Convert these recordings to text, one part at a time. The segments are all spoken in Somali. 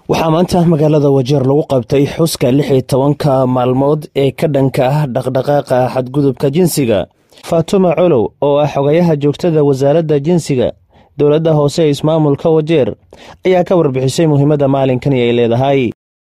waxaa maanta magaalada wajeer lagu qabtay xuska lix iyo tobanka maalmood ee ka dhanka ah dhaqdhaqaaqa xadgudubka jinsiga faatuma colow oo ah xogayaha joogtada wasaaradda jinsiga dowladda hoose ee ismaamulka wajeer ayaa ka warbixisay muhiimadda maalinkani ay leedahay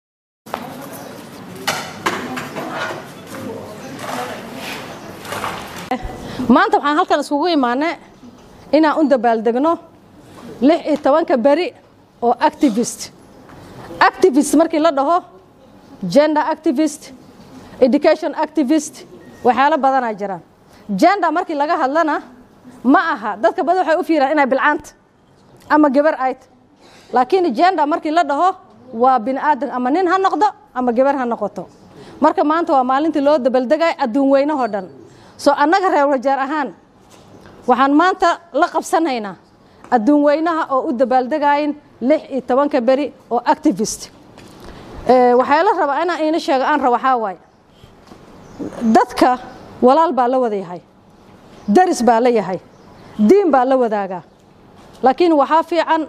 maanta waxaan halkan iskugu imaanay inaan u dabaaldegno lix iyo tobanka beri oo activist activist markii la dhaho gender activist education activist waxyaalo badanaa jiraan gender markii laga hadlana ma aha dadka badan waxay u fiiraan inay bilcaanta ama gabar ayt laakiin gender markii la dhaho waa bini aadan ama nin ha noqdo ama gabar ha noqoto marka maanta waa maalintii loo dabaaldegay adduun weynahoo dhan soo annaga reer wajeer ahaan waxaan maanta la qabsanaynaa adduun weynaha oo u dabaaldegayin lix iyo tobanka beri oo activist waxaa la rabaa inaan iina sheego aan ra waxaa waaye dadka walaal baa la wada yahay daris baa la yahay diin baa la wadaagaa laakiin waxaa fiican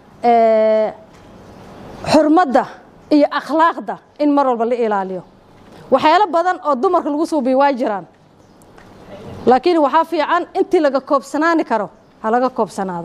xurmadda iyo akhlaaqda in mar walba la ilaaliyo waxyaalo badan oo dumarka lagu suubiyo waa jiraan laakiin waxaa fiican intii laga koobsanaani karo ha laga koobsanaado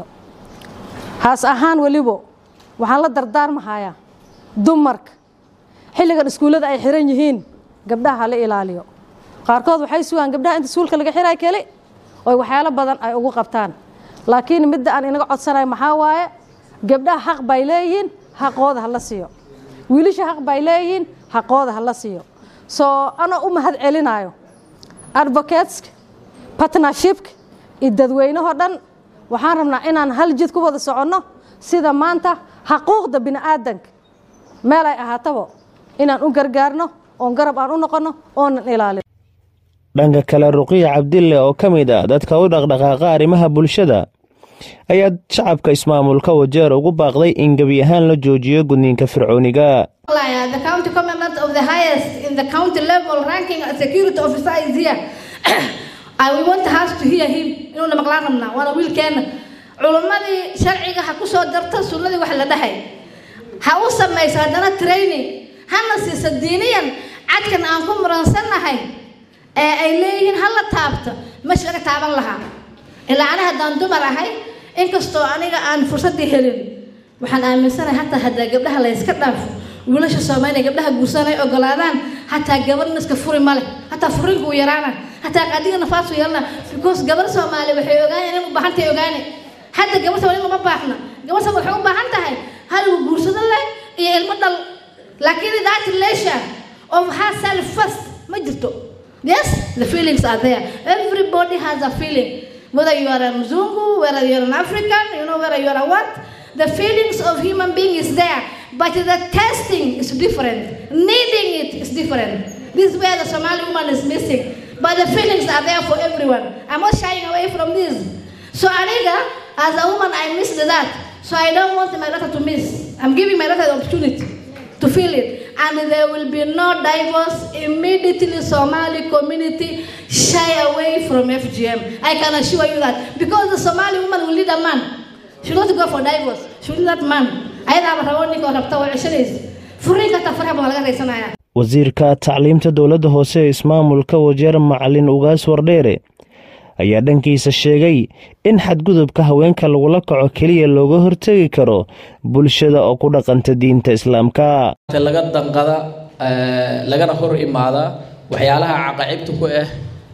haas ahaan welibo waxaan la dardaarmahayaa dumarka xilligan iskuullada ay xiran yihiin gabdhaha hala ilaaliyo qaarkood waxay sugaan gabdhaha inta iskuulka laga xiray keli oy waxyaalo badan ay ugu qabtaan laakiin midda aan inaga codsanayo maxaa waaye gabdhaha xaq bay leeyihiin xaqooda hala siiyo wiilasha xaq bay leeyihiin xaqooda hala siiyo soo anoo u mahad celinayo advocateska partnershipka iyo dadweynahoo dhan waxaan rabnaa inaan hal jid ku wada soconno sida maanta xaquuqda bini aadanka meel ay ahaataba inaan u gargaarno oon garab aan u noqonno oonan ilaalin dhanka kale ruqiya cabdille oo ka mid a dadka u dhaqdhaqaaqa arrimaha bulshada ayaa shacabka ismaamulka wajeer ugu baaqday in gebi ahaan la joojiyo gudniinka fircooniga The county commandant of the highest in the county level ranking security officer is here. I we want us to hear him inuuna maqlaan rabnaa waana wiilkeena culummadii sharciga ha ku soo darta sunnadii wax la dhahay ha u samayso haddana training hana siiso diiniyan cadkan aan ku muransannahay ee ay leeyihiin hala taabto mesh laga taaban lahaa ilaa ani haddaan dumar ahay inkastoo aniga aan fursaddii helin waxaan aaminsanahay hataa haddaa gabdhaha la yska dhaafo wiilasha soomaaliya gabdhaha guursanay ogolaadaan hataa gabarna iska furi male hataa furinku uu yaraana hataa qaadiga nafaasu yeelana because gabar soomaali waxay ogaaneen in u baahan tahay ogaane hadda gabar soomaali uma baahna gabar soomaali waxay u baahan tahay haligu guursado leh iyo ilmo dhal laakiin that relation of herself first ma jirto yes the feelings are there everybody has a feeling whether you are a mzungu whether you are an african you know whether you are a what the feelings of human being is there but the testing is different needing it is different this is where the somali woman is missing but the feelings are there for everyone i'm not shying away from this so aniga as a woman i missed that so i don't want my daughter to miss i'm giving my daughter the opportunity to feel it and there will be no divorce immediately somali community shy away from fgm i can assure you that because the somali woman will lead a man she not go for divorce she will that man ayadaaba rabo ninka rabta waa ceshanaysa furiinka hataa faraha baa laga raysanaya wasiirka tacliimta dowladda hoose ee ismaamulka wajeer macalin ugaas wardheere ayaa dhankiisa sheegay in xadgudubka haweenka lagula kaco keliya looga hortegi karo bulshada oo ku dhaqanta diinta islaamka laga danqada lagana hor imaada waxyaalaha caqacibta ku ah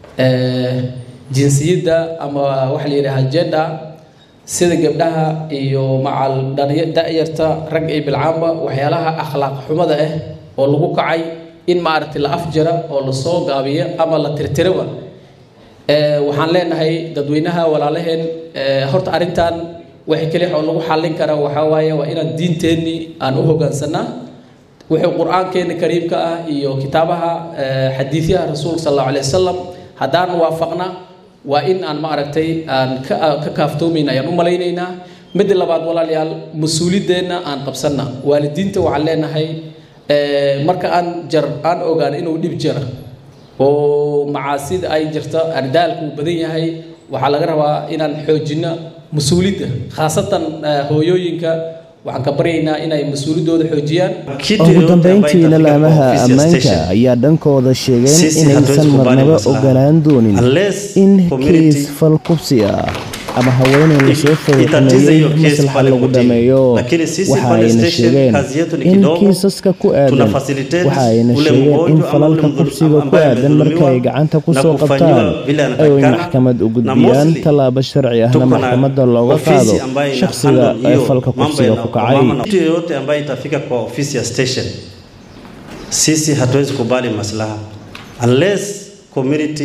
jinsiyadda ama waxa la yidhaha jenda sida gabdhaha iyo macal da-yarta rag iyo bilcaamba waxyaalaha akhlaaq xumada ah oo lagu kacay in maaragtay la afjara oo lasoo gaabiyo ama la tirtiraba waxaan leenahay dadweynaha walaalaheen horta arrintan waxay keli oo lagu xallin karaa waxaa waaye waa inaan diinteennii aan u hoggaansanaa wuxuu qur-aankeena kariimka ah iyo kitaabaha xadiidyaha rasuulka sal allahu alay wasalam haddaan waafaqna waa in aan maaragtay aan ka kaaftoomayna ayaan u malaynaynaa midda labaad walaalayaal mas-uuliyaddeenna aan qabsanna waalidiinta waxaan leenahay marka aan jar aan ogaano inuu dhib jira oo macaasida ay jirta ardaalku uu badan yahay waxaa laga rabaa inaan xoojinno mas-uuliyadda khaasatan hooyooyinka waxaan ka baryaynaa inay mas-uuliyadooda xoojiyaan ugu dambeyntiina laamaha ammaanka ayaa dhankooda sheegeen inaysan marnaba ogolaan doonin in kiis fal kubsi ah ama haweeney lasoo fawxumeeyey maslaxa lagu dhameeyo waxa ayna sheegeen in kiisaska ku aadan waxa ayna sheegeen in falalka kubsiga ku aadan marka ay gacanta kusoo qabtaan ay maxkamad u gudbiyaan tallaabo sharci ahna maxkamadda looga qaado shakhsiga ee falka kubsiga ku kacay mtu yeyote ambaye itafika kwa ofisi ya station sisi hatuwezi kubali maslaha unless community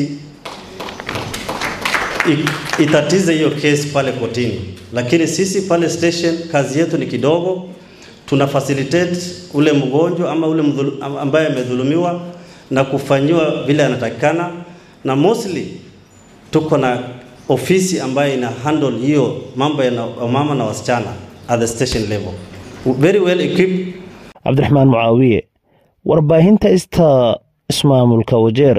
itatize hiyo kesi pale kotini, lakini sisi pale station kazi yetu ni kidogo, tuna facilitate ule mgonjwa ama ule mdhulu, ambaye amedhulumiwa na kufanyiwa vile anatakikana, na mostly tuko na ofisi ambayo ina handle hiyo mambo ya mama na wasichana at the station level very well equipped. cabdiraxmaan mucaawiye warbaahinta ista ismaamulka wajeer